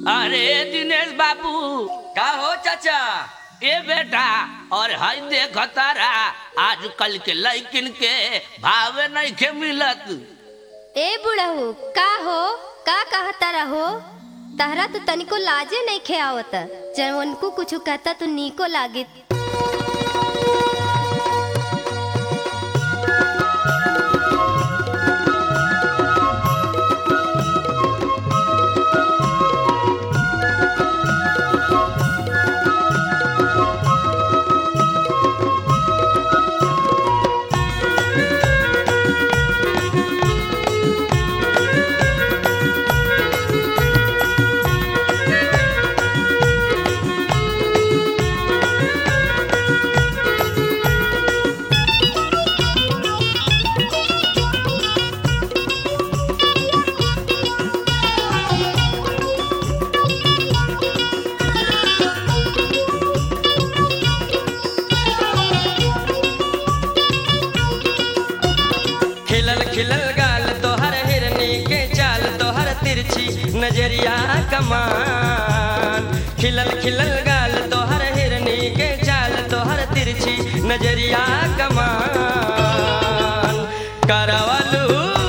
अरे दिनेश बाबू का हो चाचा ए बेटा और हई देख तारा आजकल के लड़किन के भावे नहीं के मिलत ए बुढ़ऊ का हो का कहता रहो तहरा तो तनिको लाजे नहीं खे आवत जब उनको कुछ कहता तो नीको लागित खिलल खिलल गाल तोहर हिरनी के चाल तोहर तिरछी नजरिया कमान खिलल खिलल गाल तोहर हिरनी के चाल तोहर तिरछी नजरिया कमान करवलू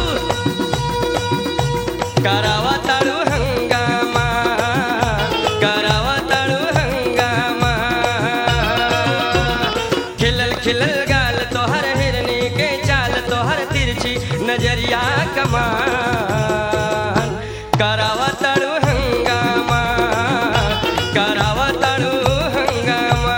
करावा ताड़ू हंगामा करावा ताड़ू हंगामा खिलल खिलल गाल तोहर हिरनी के चाल तोहर तिरछी नजरिया कमान करावा ताड़ू हंगामा करावा ताड़ू हंगामा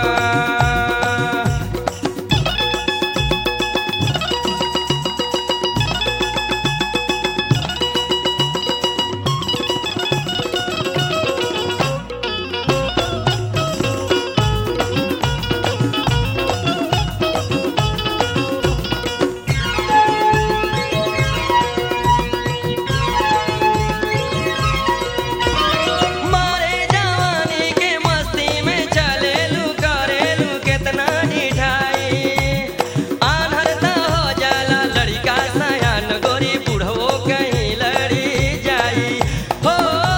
मारे जवानी के मस्ती में चलेलू करेलू केतना ढिठाई आन्हर त हो जाला लड़का सयान गोरी बुढ़वो कहीं लड़ी जाई हो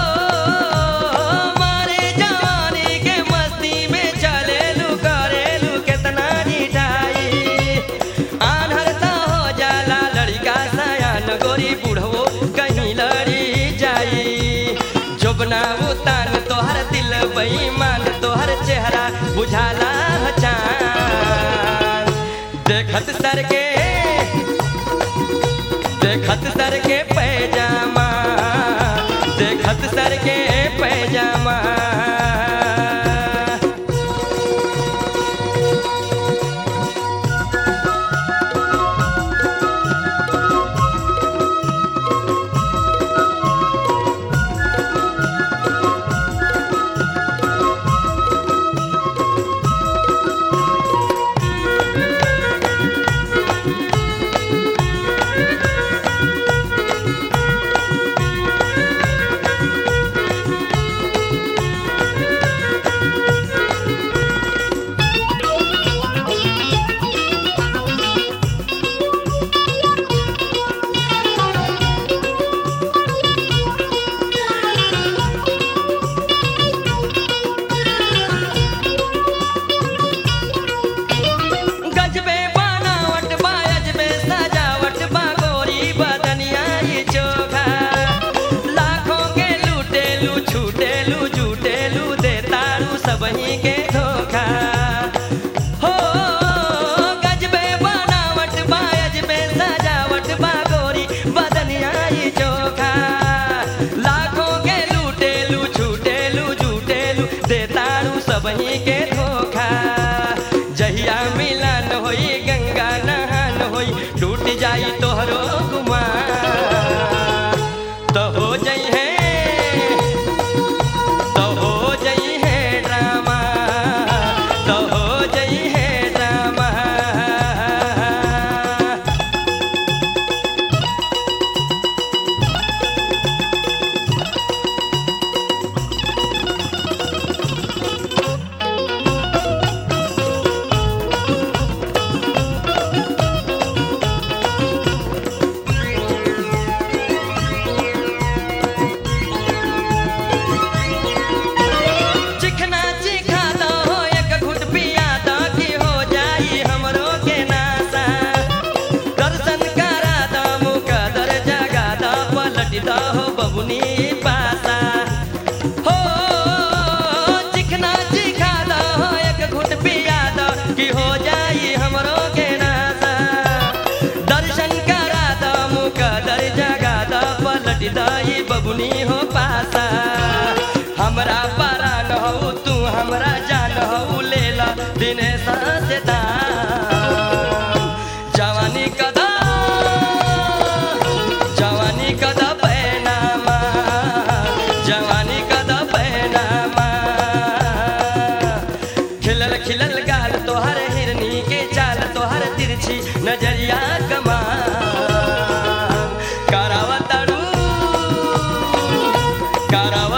मारे जवानी के मस्ती में चलेलू करेलू केतना ढिठाई आन्हर त हो जाला लड़का सयान गोरी बुढ़वो कहीं लड़ी जाई जोबना उतान तोहर दिल बेईमान तोहर चेहरा बुझाला चान देखत सर के देखत सर के पैजामा देखत सर के पैजामा गजबे बनावट बा अजबे सजावट बा गोरी बदनिया ये चोखा लाखों के लूटेलू छूटेलू झूटेलू दे तारू सबही के धोखा हो गजबे बनावट बा अजबे सजावट बा गोरी बदनिया ये चोखा लाखों के लूटेलू छूटेलू झूटेलू दे तारू सबही के धोखा जहिया मिलन होई गंगा नहान होई टूट जाई तोहरो गुमा तो हो जई है तो हो जई है ड्रामा तो हो जई है ड्रामा द हो बबुनी पासा हो चिकना चिखा द हो एक घुट पिया द कि हो जाई हमरो के नासा दर्शन करा द मुख दर जगा द पलट दई बबुनी हो पासा हमरा पारा न हो तू हमरा जान हो लेला दिनेश से दाम जवानी कदा जवानी कदा पैनामा जवानी कदा पैनामा खिलल खिलल गाल तोहर हिरनी के चाल तोहर तिरछी नजरिया कमा करावतड़ू कराव